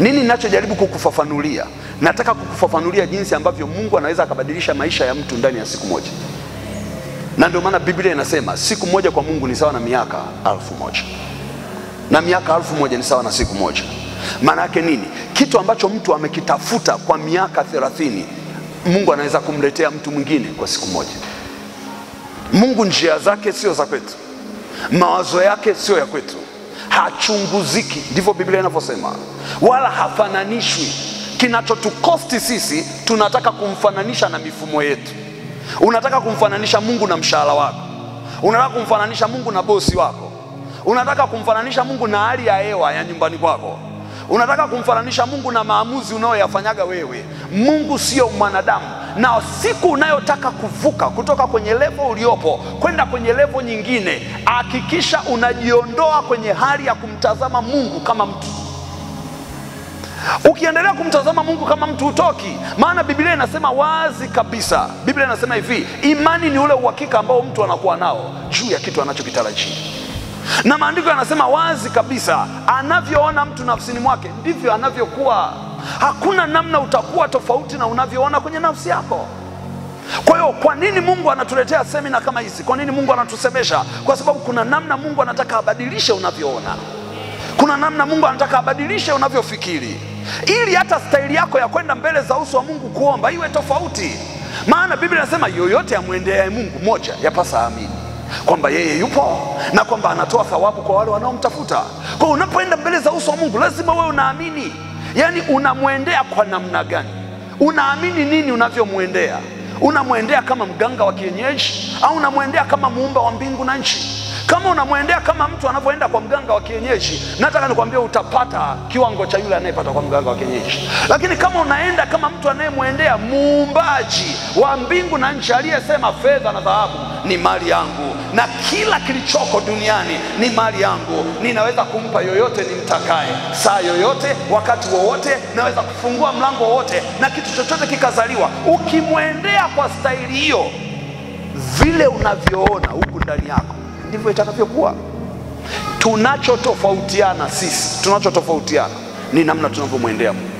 Nini ninachojaribu kukufafanulia? Nataka kukufafanulia jinsi ambavyo Mungu anaweza akabadilisha maisha ya mtu ndani ya siku moja, na ndio maana Biblia inasema siku moja kwa Mungu ni sawa na miaka alfu moja na miaka alfu moja ni sawa na siku moja. Maana yake nini? Kitu ambacho mtu amekitafuta kwa miaka thelathini Mungu anaweza kumletea mtu mwingine kwa siku moja. Mungu njia zake sio za kwetu, mawazo yake sio ya kwetu, hachunguziki, ndivyo Biblia inavyosema, wala hafananishwi. Kinachotukosti sisi, tunataka kumfananisha na mifumo yetu. Unataka kumfananisha Mungu na mshahara wako, unataka kumfananisha Mungu na bosi wako, unataka kumfananisha Mungu na hali ya hewa ya nyumbani kwako, unataka kumfananisha Mungu na maamuzi unayoyafanyaga wewe. Mungu sio mwanadamu, na siku unayotaka kuvuka kutoka kwenye levo uliopo kwenda kwenye levo nyingine, hakikisha unajiondoa kwenye hali ya kumtazama Mungu kama mtu. Ukiendelea kumtazama Mungu kama mtu hutoki, maana Biblia inasema wazi kabisa. Biblia inasema hivi, imani ni ule uhakika ambao mtu anakuwa nao juu ya kitu anachokitarajia, na maandiko yanasema wazi kabisa, anavyoona mtu nafsini mwake ndivyo anavyokuwa. Hakuna namna utakuwa tofauti na unavyoona kwenye nafsi yako. Kwa hiyo kwa nini Mungu anatuletea semina kama hizi? Kwa nini Mungu anatusemesha? Kwa sababu kuna namna Mungu anataka abadilishe unavyoona, kuna namna Mungu anataka abadilishe unavyofikiri, ili hata staili yako ya kwenda mbele za uso wa Mungu kuomba iwe tofauti. Maana Biblia inasema yoyote amwendeaye Mungu moja yapasa amini kwamba yeye yupo na kwamba anatoa thawabu kwa wale wanaomtafuta. Kwa hiyo unapoenda mbele za uso wa Mungu lazima wewe unaamini. Yaani unamwendea kwa namna gani? Unaamini nini unavyomwendea? Unamwendea kama mganga wa kienyeji au unamwendea kama muumba wa mbingu na nchi? Kama unamwendea kama mtu anavyoenda kwa mganga wa kienyeji, nataka nikwambia utapata kiwango cha yule anayepata kwa mganga wa kienyeji. Lakini kama unaenda kama mtu anayemwendea muumbaji wa mbingu na nchi, aliyesema fedha na dhahabu ni mali yangu na kila kilichoko duniani ni mali yangu, ninaweza kumpa yoyote nimtakaye, saa yoyote, wakati wowote, naweza kufungua mlango wowote na kitu chochote kikazaliwa. Ukimwendea kwa staili hiyo, vile unavyoona huku ndani yako ndivyo itakavyokuwa. Tunachotofautiana sisi, tunachotofautiana ni namna tunavyomwendea Mungu,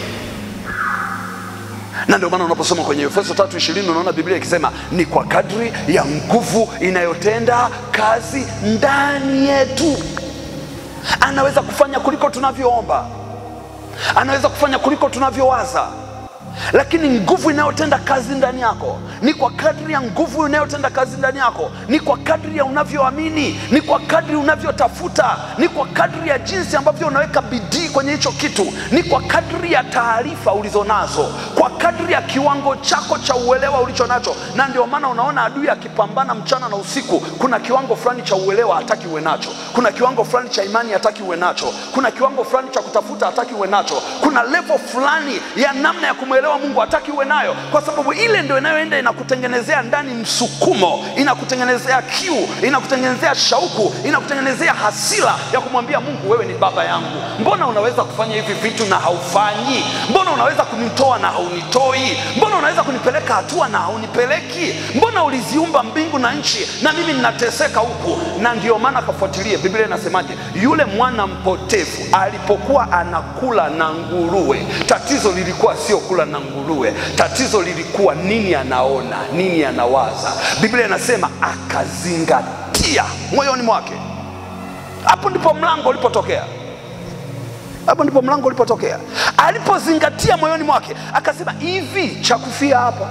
na ndio maana unaposoma kwenye Efeso tatu ishirini unaona Biblia ikisema ni kwa kadri ya nguvu inayotenda kazi ndani yetu. Anaweza kufanya kuliko tunavyoomba, anaweza kufanya kuliko tunavyowaza lakini nguvu inayotenda kazi ndani yako ni kwa kadri ya nguvu inayotenda kazi ndani yako, ni kwa kadri ya unavyoamini, ni kwa kadri unavyotafuta, ni kwa kadri ya jinsi ambavyo unaweka bidii kwenye hicho kitu, ni kwa kadri ya taarifa ulizonazo, kwa kadri ya kiwango chako cha uelewa ulicho nacho. Na ndio maana unaona adui akipambana mchana na usiku, kuna kiwango fulani cha uelewa hataki uwe nacho, kuna kiwango fulani cha imani hataki uwe nacho, kuna kiwango fulani cha kutafuta hataki uwe nacho, kuna level fulani ya namna ya kumwelewa Mungu hataki uwe nayo, kwa sababu ile ndio inayoenda inakutengenezea ndani msukumo, inakutengenezea kiu, inakutengenezea shauku, inakutengenezea hasira ya kumwambia Mungu, wewe ni baba yangu, mbona unaweza kufanya hivi vitu na haufanyi? Mbona unaweza kunitoa na haunitoi? Mbona unaweza kunipeleka hatua na haunipeleki? Mbona uliziumba mbingu na nchi na mimi ninateseka huku? Na ndio maana kafuatilie, Biblia inasemaje? Yule mwana mpotevu alipokuwa anakula na nguruwe, tatizo lilikuwa sio kula na nguruwe, tatizo lilikuwa nini anaona, nini anawaza. Biblia inasema akazingatia moyoni mwake. Hapo ndipo mlango ulipotokea, hapo ndipo mlango ulipotokea. Alipozingatia moyoni mwake, akasema hivi, cha kufia hapa.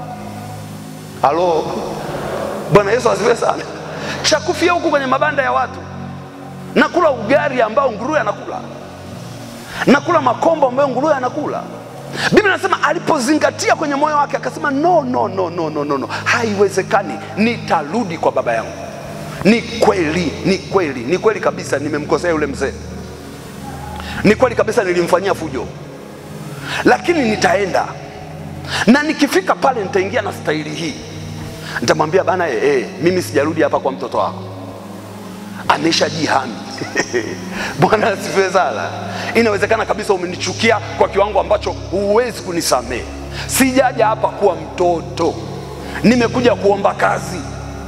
Halo, Bwana Yesu asifiwe sana. Cha kufia huku kwenye mabanda ya watu, nakula ugali ambao nguruwe anakula, nakula makombo ambayo nguruwe anakula. Biblia inasema alipozingatia kwenye moyo wake akasema, no, no, no, no, no, no, no, haiwezekani, nitarudi kwa baba yangu. Ni kweli, ni kweli, ni kweli kabisa, nimemkosea yule mzee, ni kweli kabisa, nilimfanyia fujo, lakini nitaenda na nikifika pale nitaingia na staili hii, nitamwambia bana, eh, eh, mimi sijarudi hapa kwa mtoto wako, ameshajihami Bwana asifiwe sana. Inawezekana kabisa umenichukia kwa kiwango ambacho huwezi kunisamehe. Sijaja hapa kuwa mtoto, nimekuja kuomba kazi.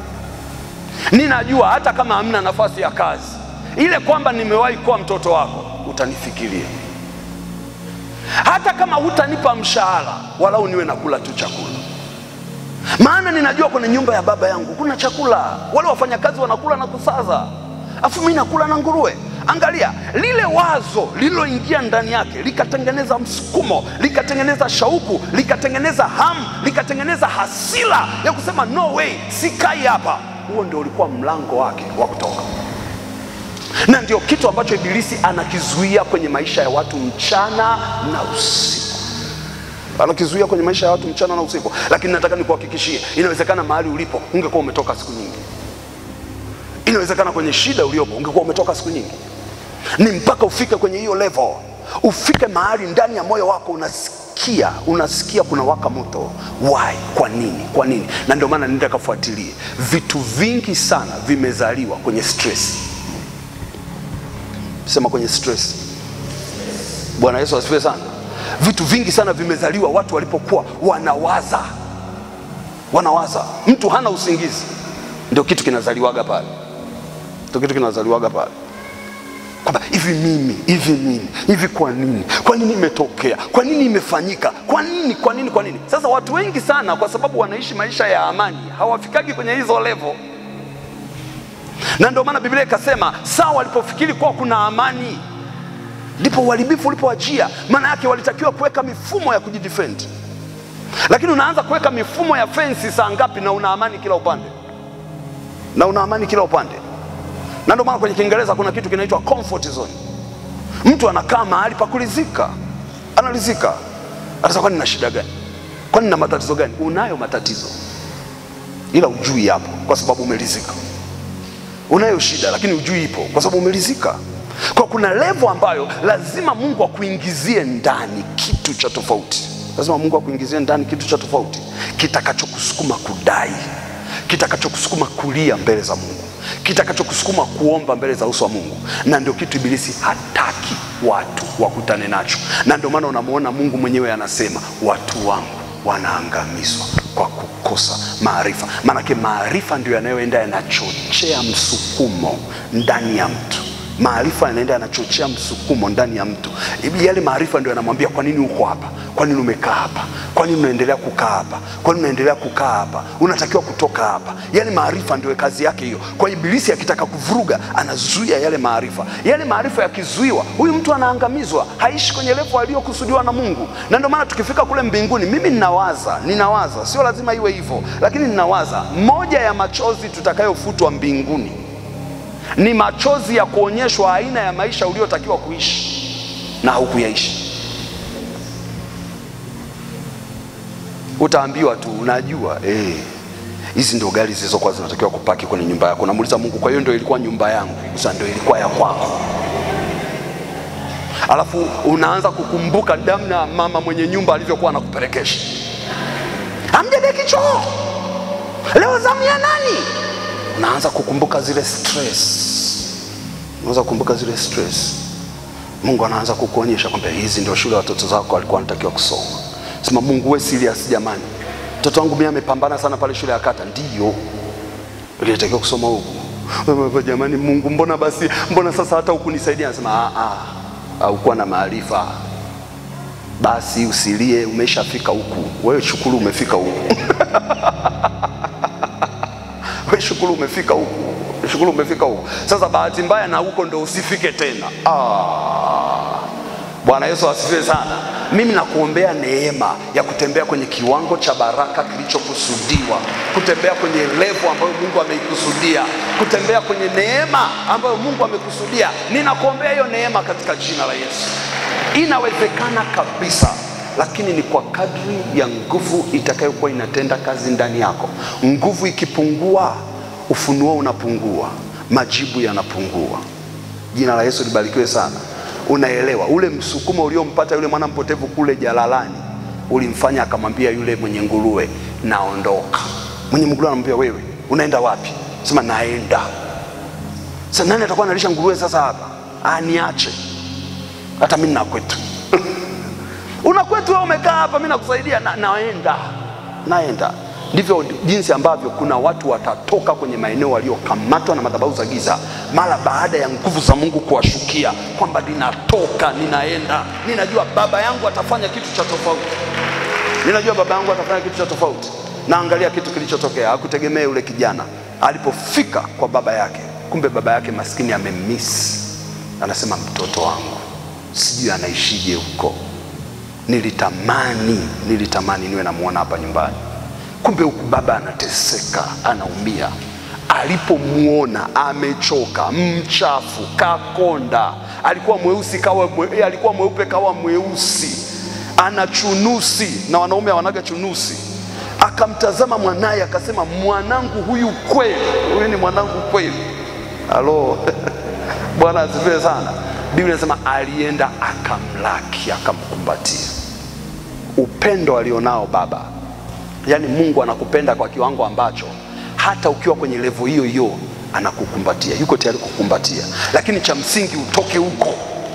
Ninajua hata kama hamna nafasi ya kazi ile, kwamba nimewahi kuwa mtoto wako, utanifikiria hata kama hutanipa mshahara, walau niwe nakula tu chakula, maana ninajua kwenye nyumba ya baba yangu kuna chakula, wale wafanyakazi wanakula na kusaza, afu mimi nakula na nguruwe. Angalia lile wazo lililoingia ndani yake likatengeneza msukumo, likatengeneza shauku, likatengeneza hamu, likatengeneza hasira ya kusema no way, sikai hapa. Huo ndio ulikuwa mlango wake wa kutoka, na ndio kitu ambacho Ibilisi anakizuia kwenye maisha ya watu mchana na usiku anakizuia kwenye maisha ya watu mchana na usiku. Lakini nataka nikuhakikishie, inawezekana mahali ulipo ungekuwa umetoka siku nyingi. Inawezekana kwenye shida uliopo ungekuwa umetoka siku nyingi. Ni mpaka ufike kwenye hiyo level, ufike mahali ndani ya moyo wako unasikia unasikia kuna waka moto. Why? Kwa nini? Kwa nini? Na ndio maana nenda kafuatilie, vitu vingi sana vimezaliwa kwenye stress. Sema kwenye stress. Bwana Yesu asifiwe sana. Vitu vingi sana vimezaliwa watu walipokuwa wanawaza, wanawaza. Mtu hana usingizi, ndio kitu kinazaliwaga pale, ndio kitu kinazaliwaga pale kwamba hivi mimi hivi mimi hivi, kwa nini? Kwa nini imetokea? Kwa nini imefanyika? Kwa nini? Kwa nini? Kwa nini? Sasa watu wengi sana, kwa sababu wanaishi maisha ya amani, hawafikagi kwenye hizo level, na ndio maana Biblia ikasema saa walipofikiri kuwa kuna amani ndipo uharibifu ulipowajia. Maana yake walitakiwa kuweka mifumo ya kujidefend, lakini unaanza kuweka mifumo ya fensi saa ngapi? Na una amani kila upande, na una amani kila upande. Na ndio maana kwenye Kiingereza kuna kitu kinaitwa comfort zone. Mtu anakaa mahali pa kulizika, analizika, anasema kwani na shida gani? Kwani na matatizo gani? Unayo matatizo, ila ujui hapo, kwa sababu umelizika. Unayo shida, lakini ujui ipo, kwa sababu umelizika kwa kuna levo ambayo lazima Mungu akuingizie ndani kitu cha tofauti. Lazima Mungu akuingizie ndani kitu cha tofauti kitakachokusukuma kudai, kitakachokusukuma kulia mbele za Mungu, kitakachokusukuma kuomba mbele za uso wa Mungu, na ndio kitu Ibilisi hataki watu wakutane nacho, na ndio maana unamwona Mungu mwenyewe anasema watu wangu wanaangamizwa kwa kukosa maarifa. Maanake maarifa ndio yanayoenda yanachochea msukumo ndani ya mtu maarifa yanaenda yanachochea msukumo ndani ya mtu. Yale maarifa ndio yanamwambia kwa nini uko hapa, kwa nini umekaa hapa, kwa nini unaendelea kukaa hapa, kwa nini unaendelea kukaa hapa, unatakiwa kutoka hapa. Yale maarifa ndio kazi yake hiyo. Kwa Ibilisi akitaka kuvuruga, anazuia yale maarifa. Yale maarifa yakizuiwa, huyu mtu anaangamizwa, haishi kwenye levo aliyokusudiwa na Mungu. Na ndio maana tukifika kule mbinguni, mimi ninawaza, ninawaza, sio lazima iwe hivyo, lakini ninawaza moja ya machozi tutakayofutwa mbinguni ni machozi ya kuonyeshwa aina ya maisha uliotakiwa kuishi na haukuyaishi. Utaambiwa tu unajua, hizi eh, ndio gari zilizokuwa zinatakiwa kupaki kwenye nyumba yako. Namuuliza Mungu, kwa hiyo ndio ilikuwa nyumba yangu? Sasa ndio ilikuwa ya kwako? Alafu unaanza kukumbuka namna mama mwenye nyumba alivyokuwa anakupelekesha, amjadeki choo leo, zamu ya nani? Unaanza kukumbuka zile stress, unaanza kukumbuka zile stress. Mungu anaanza kukuonyesha kwamba hizi ndio shule watoto zako walikuwa wanatakiwa kusoma. Sema Mungu, we serious jamani, mtoto wangu mimi amepambana sana pale shule ya kata. Ndiyo ilitakiwa kusoma huku jamani. Mungu, mbona basi, mbona sasa hata hukunisaidia? Anasema a a, haukuwa na maarifa. Basi usilie, umeshafika huku. Wewe shukuru umefika huku We shukuru umefika huku, shukuru umefika huku. Sasa bahati mbaya na huko ndo usifike tena. Ah, Bwana Yesu asifiwe sana. Mimi nakuombea neema ya kutembea kwenye kiwango cha baraka kilichokusudiwa, kutembea kwenye levo ambayo Mungu ameikusudia, kutembea kwenye neema ambayo Mungu amekusudia. Ninakuombea hiyo neema katika jina la Yesu. Inawezekana kabisa lakini ni kwa kadri ya nguvu itakayokuwa inatenda kazi ndani yako. Nguvu ikipungua, ufunuo unapungua, majibu yanapungua. Jina la Yesu libarikiwe sana. Unaelewa ule msukumo uliompata yule mwana mpotevu kule jalalani, ulimfanya akamwambia yule mwenye nguruwe, naondoka. Mwenye nguruwe anamwambia wewe unaenda wapi? Sema naenda. Sasa nani atakuwa analisha nguruwe sasa hapa? Ah, niache hata mimi nakwetu unakwetu wewe umekaa hapa, mimi nakusaidia na, naenda naenda. ndivyo jinsi ambavyo kuna watu watatoka kwenye maeneo waliokamatwa na madhabahu za giza mara baada ya nguvu za Mungu kuwashukia kwamba ninatoka, ninaenda, ninajua baba yangu atafanya kitu cha tofauti, ninajua baba yangu atafanya kitu cha tofauti. Na angalia kitu kilichotokea, hakutegemea yule kijana alipofika kwa baba yake, kumbe baba yake maskini amemiss, anasema mtoto wangu sijui anaishije huko, nilitamani nilitamani niwe namuona hapa nyumbani kumbe huku baba anateseka, anaumia. Alipomwona amechoka, mchafu, kakonda, alikuwa mweusi kawa mwe, alikuwa mweupe kawa mweusi, ana chunusi, na wanaume hawanaga chunusi. Akamtazama mwanaye akasema, mwanangu huyu kweli, huyu ni mwanangu kweli. Halo Bwana asifiwe sana. Biblia inasema alienda akamlaki, akamkumbatia. Upendo alionao baba Yaani Mungu anakupenda kwa kiwango ambacho hata ukiwa kwenye levo hiyo hiyo anakukumbatia, yuko tayari kukumbatia, lakini cha msingi utoke huko,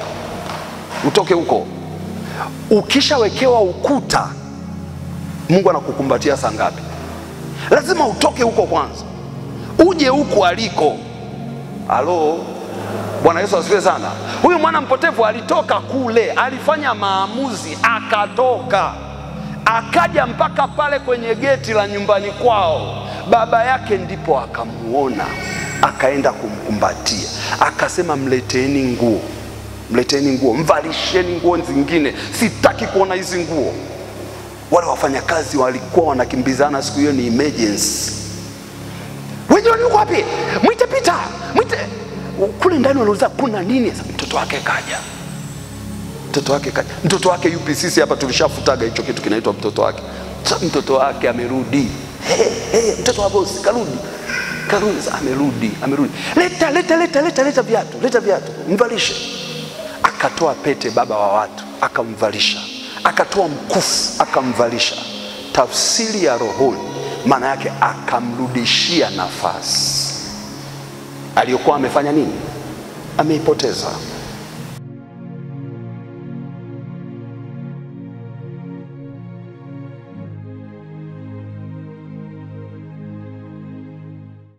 utoke huko. Ukishawekewa ukuta, Mungu anakukumbatia saa ngapi? Lazima utoke huko kwanza, uje huko aliko. Halo, Bwana Yesu asifiwe sana. Huyu mwana mpotevu alitoka kule, alifanya maamuzi, akatoka akaja mpaka pale kwenye geti la nyumbani kwao, baba yake ndipo akamuona, akaenda kumkumbatia, akasema mleteni nguo, mleteni nguo, mvalisheni nguo zingine, sitaki kuona hizi nguo. Wale wafanyakazi walikuwa wanakimbizana siku hiyo, ni emergency. Wenyewe uko wapi? Mwite Pita, mwite kule ndani. Wanauliza kuna nini? Mtoto wake kaja mtoto wake kaja. Mtoto wake yupi? Sisi hapa tulishafutaga hicho kitu kinaitwa mtoto wake. Sasa mtoto wake amerudi. Hey, hey, mtoto wa bosi karudi, karudi, amerudi, amerudi. Leta, leta, leta, leta, leta viatu, leta viatu, mvalishe. Akatoa pete, baba wa watu, akamvalisha. Akatoa mkufu, akamvalisha. Tafsiri ya rohoni, maana yake akamrudishia nafasi aliyokuwa amefanya nini, ameipoteza.